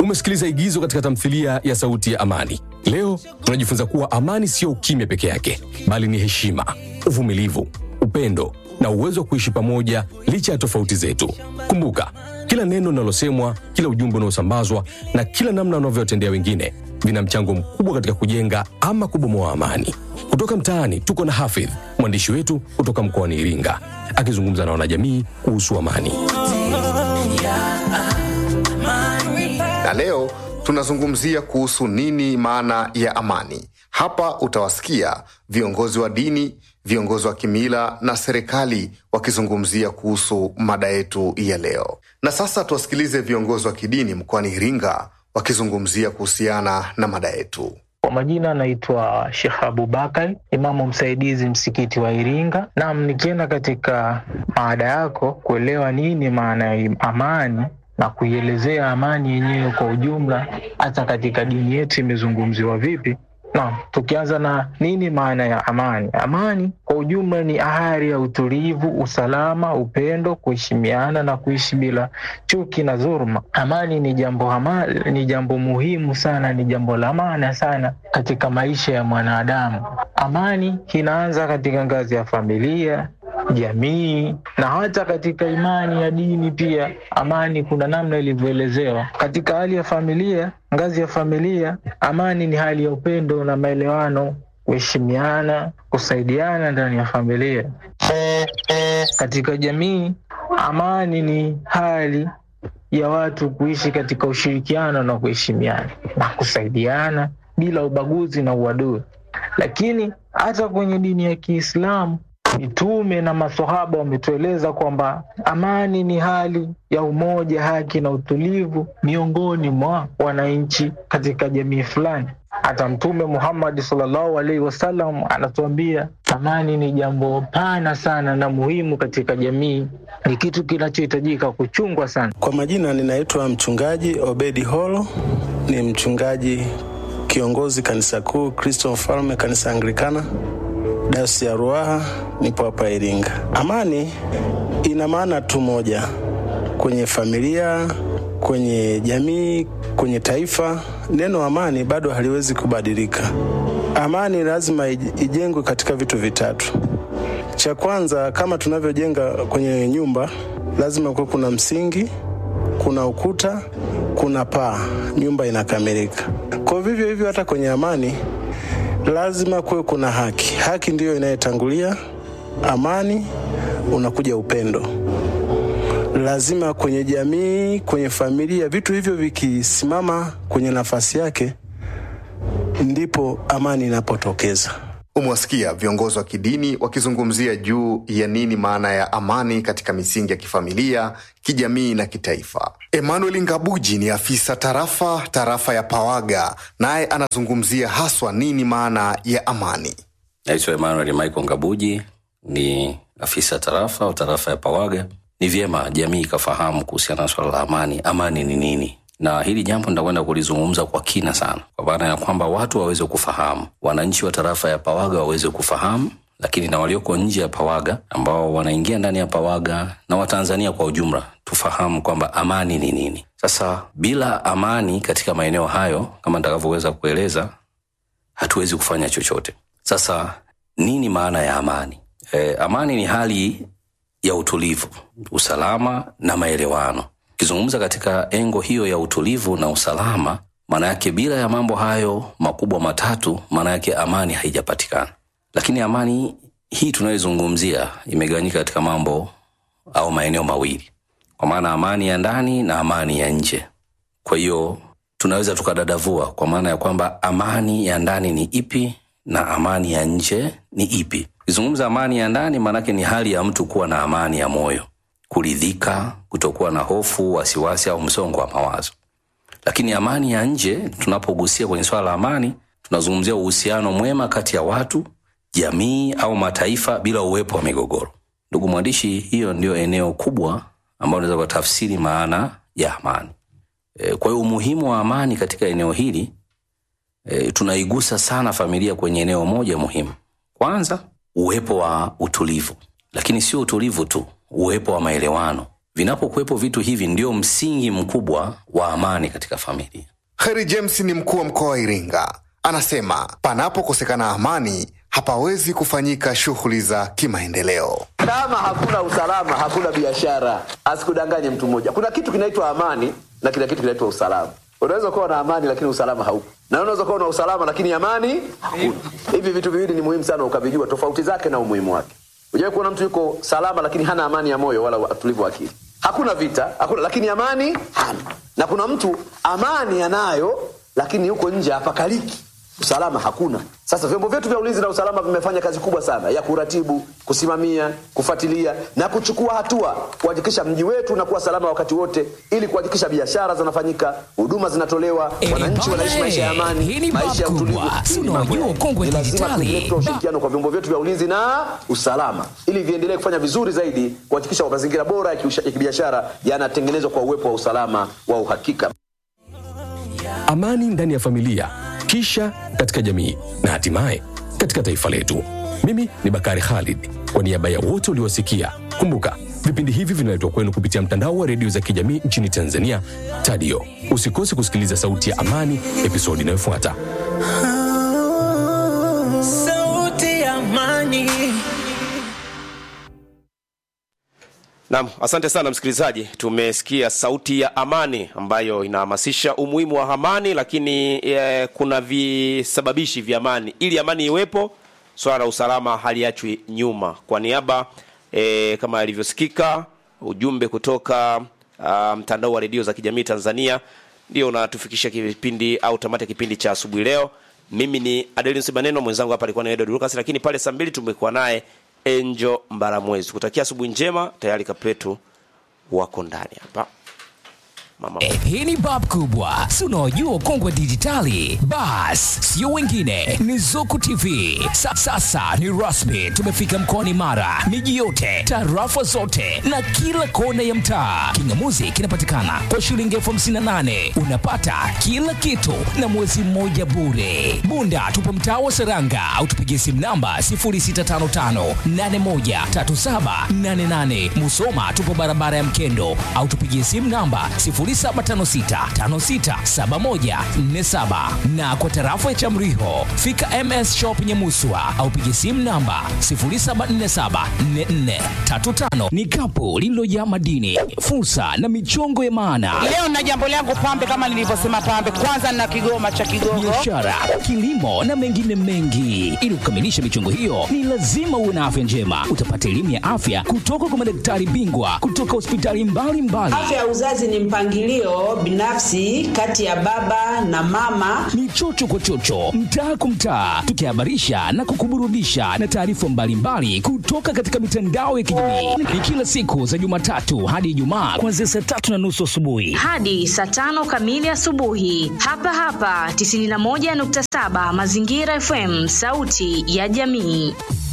Umesikiliza igizo katika tamthilia ya Sauti ya Amani. Leo tunajifunza kuwa amani sio ukimya peke yake, bali ni heshima, uvumilivu, upendo na uwezo wa kuishi pamoja licha ya tofauti zetu. Kumbuka, kila neno linalosemwa, kila ujumbe unaosambazwa na kila namna unavyotendea wengine vina mchango mkubwa katika kujenga ama kubomoa amani. Kutoka mtaani tuko na Hafidh, mwandishi wetu kutoka mkoani Iringa, akizungumza na wanajamii kuhusu amani. na leo tunazungumzia kuhusu nini maana ya amani. Hapa utawasikia viongozi wa dini, viongozi wa kimila na serikali wakizungumzia kuhusu mada yetu ya leo. Na sasa tuwasikilize viongozi wa kidini mkoani Iringa wakizungumzia kuhusiana na mada yetu. Kwa majina naitwa Shekh Abubakar, imamu msaidizi msikiti wa Iringa. Naam, nikienda katika maada yako kuelewa nini maana ya amani na kuielezea amani yenyewe kwa ujumla, hata katika dini yetu imezungumziwa vipi. Naam, tukianza na nini maana ya amani. Amani kwa ujumla ni ahari ya utulivu, usalama, upendo, kuheshimiana na kuishi bila chuki na dhuluma. Amani ni jambo hama, ni jambo muhimu sana, ni jambo la maana sana katika maisha ya mwanadamu. Amani inaanza katika ngazi ya familia, jamii na hata katika imani ya dini pia. Amani kuna namna ilivyoelezewa katika hali ya familia, ngazi ya familia. Amani ni hali ya upendo na maelewano, kuheshimiana, kusaidiana ndani ya familia. Katika jamii, amani ni hali ya watu kuishi katika ushirikiano na kuheshimiana na kusaidiana bila ubaguzi na uadui. Lakini hata kwenye dini ya Kiislamu mitume na masahaba wametueleza kwamba amani ni hali ya umoja, haki na utulivu miongoni mwa wananchi katika jamii fulani. Hata Mtume Muhammad sallallahu alaihi wasallam anatuambia amani ni jambo pana sana na muhimu katika jamii, ni kitu kinachohitajika kuchungwa sana. Kwa majina ninaitwa mchungaji Obedi Holo, ni mchungaji kiongozi kanisa kuu Kristo Mfalme, kanisa Anglikana dayosisi ya Ruaha, nipo hapa Iringa. Amani ina maana tu moja kwenye familia, kwenye jamii, kwenye taifa. Neno amani bado haliwezi kubadilika. Amani lazima ijengwe katika vitu vitatu. Cha kwanza, kama tunavyojenga kwenye nyumba, lazima kuwe kuna msingi, kuna ukuta, kuna paa, nyumba inakamilika. Kwa vivyo hivyo, hata kwenye amani lazima kuwe kuna haki. Haki ndiyo inayetangulia amani, unakuja upendo. Lazima kwenye jamii, kwenye familia, vitu hivyo vikisimama kwenye nafasi yake, ndipo amani inapotokeza. Umewasikia viongozi wa kidini wakizungumzia juu ya nini maana ya amani katika misingi ya kifamilia, kijamii na kitaifa. Emmanuel Ngabuji ni afisa tarafa tarafa ya Pawaga, naye anazungumzia haswa nini maana ya amani. Naitwa Emmanuel Michael Ngabuji, ni afisa tarafa au tarafa ya Pawaga. Ni vyema jamii ikafahamu kuhusiana na swala la amani. Amani ni nini? na hili jambo nitakwenda kulizungumza kwa kina sana, kwa maana ya kwamba watu waweze kufahamu, wananchi wa tarafa ya Pawaga waweze kufahamu, lakini na walioko nje ya Pawaga ambao wanaingia ndani ya Pawaga na Watanzania kwa ujumla tufahamu kwamba amani ni nini. Sasa bila amani katika maeneo hayo, kama nitakavyoweza kueleza, hatuwezi kufanya chochote. Sasa nini maana ya amani? E, amani ni hali ya utulivu, usalama na maelewano ukizungumza katika engo hiyo ya utulivu na usalama, maana yake bila ya mambo hayo makubwa matatu, maana yake amani haijapatikana. Lakini amani hii tunayoizungumzia imegawanyika katika mambo au maeneo mawili, kwa maana amani ya ndani na amani ya nje. Kwa hiyo tunaweza tukadadavua kwa maana ya kwamba amani ya ndani ni ipi na amani ya nje ni ipi. Ukizungumza amani ya ndani, maanake ni hali ya mtu kuwa na amani ya moyo kuridhika, kutokuwa na hofu, wasiwasi au msongo wa mawazo. Lakini amani ya nje, tunapogusia kwenye swala la amani, tunazungumzia uhusiano mwema kati ya watu, jamii au mataifa bila uwepo wa migogoro. Ndugu mwandishi, hiyo ndio eneo kubwa ambalo unaweza kutafsiri maana ya amani. E, kwa hiyo umuhimu wa amani katika eneo hili e, tunaigusa sana familia kwenye eneo moja muhimu. Kwanza, uwepo wa utulivu, lakini sio utulivu tu uwepo wa maelewano, Vinapokuwepo vitu hivi, ndio msingi mkubwa wa amani katika familia. Kheri James ni mkuu wa mkoa wa Iringa, anasema panapokosekana amani hapawezi kufanyika shughuli za kimaendeleo. Kama hakuna usalama, hakuna biashara. Asikudanganye mtu mmoja, kuna kitu kinaitwa amani na kila kitu kinaitwa usalama. Unaweza kuwa na amani lakini usalama haupo, na unaweza kuwa na usalama lakini amani hakuna. Hivi vitu viwili ni muhimu sana ukavijua tofauti zake na umuhimu wake. Unajua kuona mtu yuko salama lakini hana amani ya moyo wala utulivu wa akili. Hakuna vita, hakuna lakini amani hana. Na kuna mtu amani anayo lakini yuko nje hapakaliki usalama hakuna. Sasa vyombo vyetu vya ulinzi na usalama vimefanya kazi kubwa sana ya kuratibu, kusimamia, kufuatilia na kuchukua hatua kuhakikisha mji wetu unakuwa salama wakati wote, ili kuhakikisha biashara zinafanyika, huduma zinatolewa, Eh, wananchi bana, wanaishi maisha ya eh, amani, hii ni maisha ya bab utulivu. kubwa. Hii Si ni mambo unajua ya- ukongwe ni lazima dijitali. tuendelee kutoa ushirikiano kwa vyombo vyetu vya ulinzi na usalama, ili viendelee kufanya vizuri zaidi, kuhakikisha mazingira bora ya kiusha- ya kibiashara yanatengenezwa kwa uwepo wa usalama wa uhakika. amani ndani ya familia, kisha katika jamii na hatimaye katika taifa letu. Mimi ni Bakari Khalid, kwa niaba ya wote uliowasikia. Kumbuka vipindi hivi vinaletwa kwenu kupitia mtandao wa redio za kijamii nchini Tanzania, Tadio. Usikose kusikiliza Sauti ya Amani episodi inayofuata. Sauti ya amani. Naam, asante sana msikilizaji. Tumesikia sauti ya amani ambayo inahamasisha umuhimu wa amani, lakini e, kuna visababishi vya amani. Ili amani iwepo, swala la usalama haliachwi nyuma. Kwa niaba e, kama ilivyosikika ujumbe kutoka ah, mtandao wa redio za kijamii Tanzania ndio unatufikisha kipindi au tamati ya kipindi cha asubuhi leo. Mimi ni Adelinus Baneno, mwenzangu hapa alikuwa ni Edward Lucas, lakini pale saa mbili tumekuwa naye Angel Mbaramwezi. Kutakia asubuhi njema, tayari kapetu wako ndani hapa. Mama Eh, hii ni bab kubwa si unaojua ukongwe wa dijitali bas sio wengine ni zuku tv Sa, sasa ni rasmi tumefika mkoani mara miji yote tarafa zote na kila kona ya mtaa kingamuzi kinapatikana kwa shilingi elfu hamsini na nane unapata kila kitu na mwezi mmoja bure bunda tupo mtaa wa seranga au tupigie simu namba 0655813788 musoma tupo barabara ya mkendo au tupigie simu namba 0756567147 na kwa tarafa ya Chamriho fika MS Shop Nyamuswa au pigie simu namba 07474435. Ni kapu lililojaa madini, fursa na michongo ya maana Leo na jambo langu pambe, kama nilivyosema pambe, kwanza na kigoma cha Kigogo. biashara, kilimo na mengine mengi. Ili kukamilisha michongo hiyo, ni lazima uwe na afya njema. Utapata elimu ya afya kutoka kwa madaktari bingwa kutoka hospitali mbalimbali. Afya ya uzazi ni mpangilio binafsi kati ya baba na mama. ni chocho kwa chocho, mtaa kwa mtaa, tukihabarisha na kukuburudisha na taarifa mbalimbali kutoka katika mitandao ya kijamii. Ni kila siku za Jumatatu hadi Ijumaa kuanzia saa tatu na nusu asubuhi. hadi saa tano kamili asubuhi hapa hapa 91.7 Mazingira FM, sauti ya jamii.